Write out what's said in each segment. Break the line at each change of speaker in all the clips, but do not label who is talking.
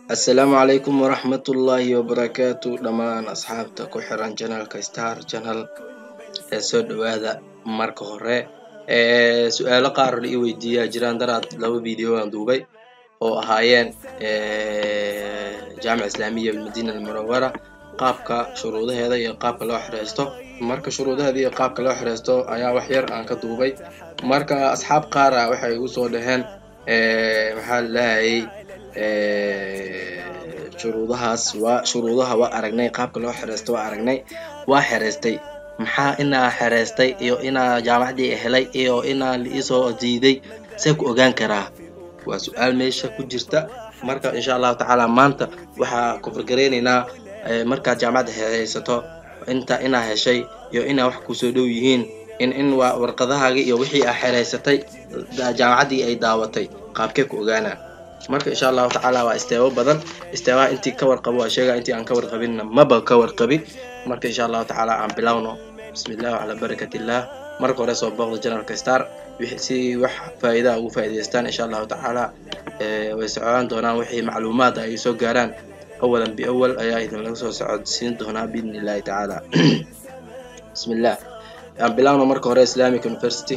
assalaamu calaykum waraxmatullaahi wabarakaatu dhammaan asxaabta ku xiran janalka star janal ee soo dhawaada marka hore su-aalo qaar la ii weydiiyaa jiraan daraad laba video aan duubay oo ahaayeen jaamica islaamiya almadina almunawara qaabka shuruudaheeda iyo qaabka loo xireysto marka shuruudaheeda iyo qaabka loo xireysto ayaa wax yar aan ka duubay marka asxaab qaara waxay igu soo dhaheen maxaa lalahayay shuruudahaas waa shuruudaha waa aragnay qaabka loo xireysto waa aragnay waa xereystay maxaa inaa xereystay iyo inaa jaamacadii helay iyo inaa liisoo diiday see ku ogaan karaa waa su-aal meesha ku jirta marka insha allahu tacaala maanta waxaa kufargareyneynaa markaad jaamacadda haysato inta inaa heshay iyo inaa wax kusoo dhow yihiin in in waa warqadahaagii iyo wixii aa xereysatay jaamacaddii ay daawatay qaabkee ku ogaanaa marka insha allahu tacaala waa isteebo badan isteebaha intii ka warqabo waa sheega intii aan ka warqabinna maba ka warqabin marka insha allahu tacaala aan bilowno bismi illah calaa barakat illah marka hore soo booqda janalka star si wax faa'iidaa ugu faa'iidaystaan insha allahu tacaala way socdaan doonaan wixii macluumaad ay soo gaaraan awalan biawal ayaa idin laga soo socodsiin doonaa biidni illahi tacaala bismi illah aan bilowno marka hore islamic university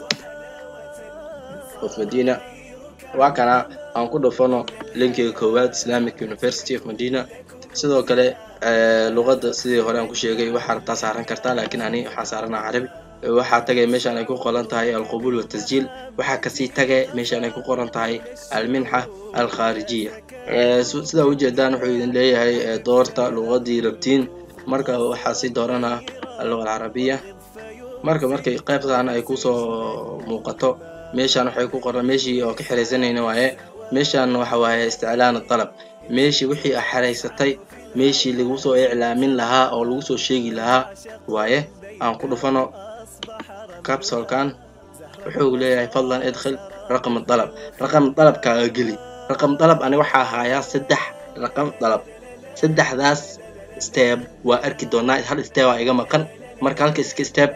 of medina waa kana aan ku dhufano linkiga koowaad islamic university of medina sidoo kale luqadda sidii hore aan ku sheegay waxaa rabtaa saaran kartaa laakiin ani waxaa saaranaa carabi waxaa tagay meeshaan ay ku qoran tahay alqabuul watasjiil waxaa kasii tagay meeshaan ay ku qoran tahay alminxa alkhaarijiya sidaa ujeedaan wuxuu idin leeyahay doorta luqadii rabtiin marka waxaa sii dooranaa alluqa alcarabiya marka markay qaybtan ay kusoo muuqato meeshaan waxay ku qoran meeshii oo ka xeraysanayna waaye meeshaan waxa waaye isticlaan dalab meeshii wixii a xeraysatay meeshii lagu soo iclaamin lahaa oo lagu soo sheegi lahaa waaye aan ku dhufano capsolkan wuxuu leeyahay fadlan idkhil raqam dalab raqam dalabkaaga geli raqam dalab ani waxaa haayaa saddex raqam dalab saddexdaas steb waa arki doonaa hal steba iga maqan marka halka iska steb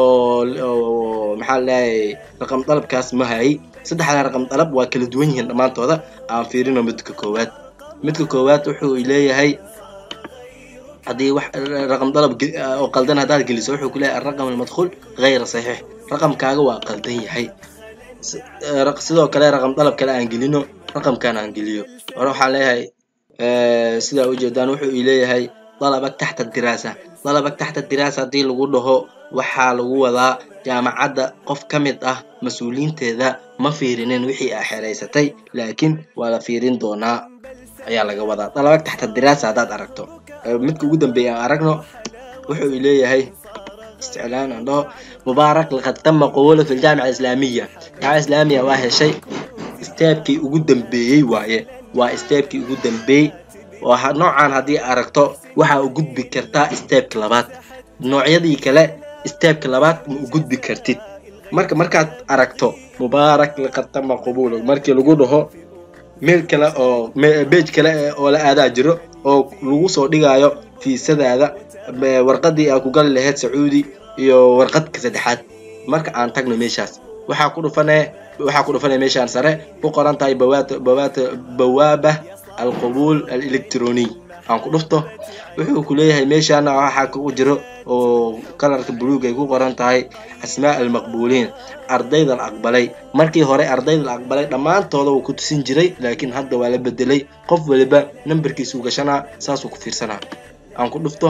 oo maxaa laleeyahay raqam dalabkaas ma hayay saddexda raqam dalab waa kala duwan yihiin dhammaantooda aan fiirino midka koowaad midka koowaad wuxuu leeyahay haddii wax raqam dalab oo qaldan haddaad geliso wuxuu ku leeyahay araqam almadkhuul hayra saxiix raqamkaaga waa qaldan yahay sidoo kale raqam dalab kale aan gelino raqamkan aan geliyo hore waxaan leeyahay sidaa ujeedaan wuxuu leeyahay dalabak taxta diraasa dalabak taxta diraasa haddii lagu dhaho waxaa lagu wadaa jaamacadda qof ka mid ah mas-uuliyiinteeda ma fiirinin wixii aa xereysatay laakiin waa la fiirin doonaa ayaa laga wadaa dalabak taxta diraasa haddaad aragto midka ugu dambeeya aan aragno wuxuu leeyahay isticlaan aan dhaho mubaarak laqad tama qawolo fi ljaamica islaamiya jaamica islaamiya waa heshay steebkii ugu dambeeyey waaye waa steebkii ugu dambeeyey oo noocan haddii aragto waxaa u gudbi kartaa steebka labaad noocyadii kale steebka labaad ma u gudbi kartid marka markaad aragto mubaarak laqad tama qabulo markii lagu dhaho meel kale oo bage kale oo la aadaa jiro oo lagu soo dhigayo fiisadaada warqadii aa ku gali lahayd sacuudi iyo warqadka saddexaad marka aan tagno meeshaas waxaa ku dhufane waxaa ku dhufanaya meeshaan sare ku qoran tahay bawaat bawaat bawaaba alqabuul alectroniy aan ku dhufto wuxuu ku leeyahay meeshaana waxaa ku jiro oo kalarka buluug ay ku qoran tahay asmaa almaqbuuliin ardayda la aqbalay markii hore ardayda la aqbalay dhammaantooda wuu ku tusin jiray laakiin hadda waa la bedelay qof waliba nambarkiisuu gashanaa saasuu ku fiirsanaa aan ku dhufto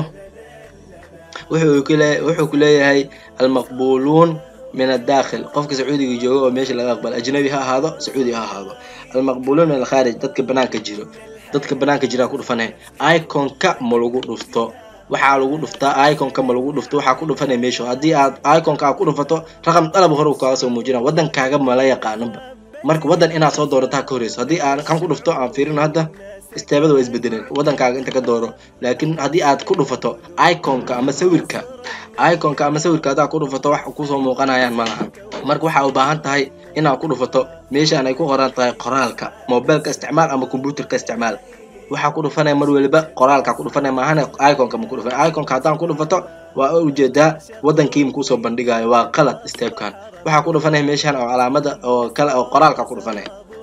wuxuu ku leeyahay almaqbuuluun min adaakhil qofka sacuudiga jooga oo meesha laga aqbala ajnabi ha ahaado sacuudi ha ahaado almaqbuuluun min alkhaarij dadka banaanka jiro dadka banaanka jiraa ku dhufanaya iconka ma lagu dhufto waxaa lagu dhuftaa iconka ma lagu dhufto waxaa ku dhufanaya meesha haddii aad iconka aad ku dhufato raqam dalab hore uu kaaga soo muujina waddankaaga mala yaqaanaba marka waddan inaad soo doorataa ka horeyso haddii aan kan ku dhufto aan fiirino hadda isteebada waa isbedeleen waddankaaga inta ka dooro laakiin haddii aad ku dhufato iconka ama sawirka iconka ama sawirka haddaad ku dhufato wax kusoo muuqanayaan ma lahan marka waxaa u baahan tahay inaad ku dhufato meeshaan ay ku qoran tahay qoraalka mobilka isticmaal ama combyuterka isticmaal waxaa ku dhufanaya mar waliba qoraalka ku dhufanaya maahane iconka ma ku dhufan iconka haddaan ku dhufato waa ujeedaa waddankii makusoo bandhigayo waa qalad steebkan waxaa ku dhufanaya meeshaan oo calaamada oo kale oo qoraalka ku dhufanaya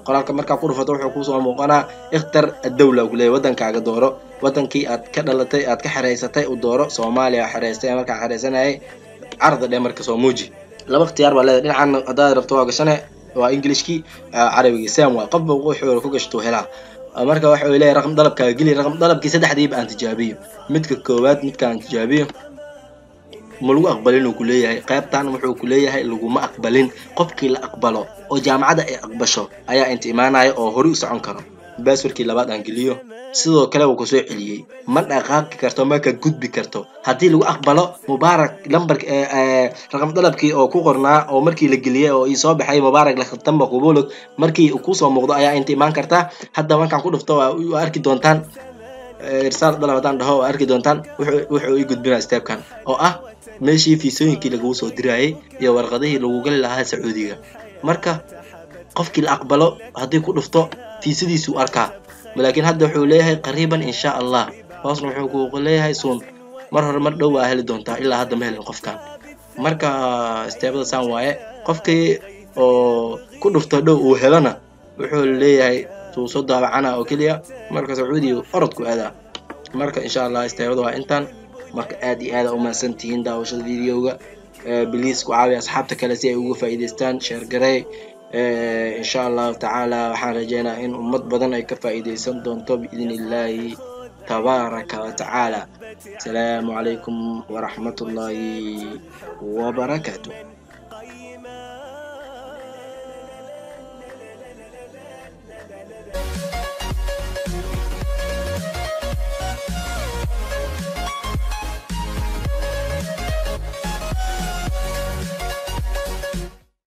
qoraalka markaa ku dhufato wuxuu kusoo muuqanaa ikhtar addawla ku leeyahy waddankaaga dooro waddankii aad ka dhalatay aad ka xereysatay u dooro soomaaliya xereystay markaa xereysanayay carda dhe marka soo muuji laba ikhtiyaar baa leedahay dhinacan haddaad rabto waa gashane waa englishkii carabigii sam waa qofba wuxuu ku gashtuu helaa marka waxa uu leeyahay raqam dalabkaaga geli raqam dalabkii saddexdiiba aan tijaabiyo midka koowaad midkaan tijaabiyo ma lagu aqbalin uu kuleeyahay qaybtan wuxuu kuleeyahay laguma aqbalin qofkii la aqbalo oo jaamacadda ay aqbasho ayaa inta imaanaya oo hore u socon karo baaswarkii labaad aan geliyo sidoo kale wuu kusoo celiyey ma dhaqaaqi karto ma ka gudbi karto haddii lagu aqbalo mubaarak lambark raqam dalabkii oo ku qornaa oo markii la geliyey oo ii soo baxay mubaarak lakhtamba qubulog markii kusoo muuqdo ayaa inta imaan kartaa hadda markaan ku dhufto waa arki doontaan irsaal dalab haddaan dhaho waa arki doontaan wuxuu ii gudbinaa steebkan oo ah meeshii fiisooyinkii laguu soo dirayay iyo warqadihii lagu gali lahaa sacuudiga marka qofkii la aqbalo haddii ku dhufto fiisadiisuu arkaa laakiin hadda wuxuu leeyahay qariiban insha allah hoosna wuxuu ku leeyahay suun mar hore mar dhow waa heli doontaa ilaa hadda ma helin qofkan marka steebada saan waaye qofkii oo ku dhufto dhow uu helona wuxuu leeyahay tuu soo daabacana oo keliya marka sacuudiga orodku aadaa marka insha allah steebada waa intaan marka aad iyo aada umahadsan tihiin daawashada videoga biliis ku caawiya asxaabta kale si ay uga faa'iidaystaan sheergarey insha allahu tacaala waxaan rajeynaa in ummad badan ay ka faa'iidaysan doonto biidn illaahi tabaaraka wa tacaala asalaamu calaykum waraxmat ullaahi wabarakaatu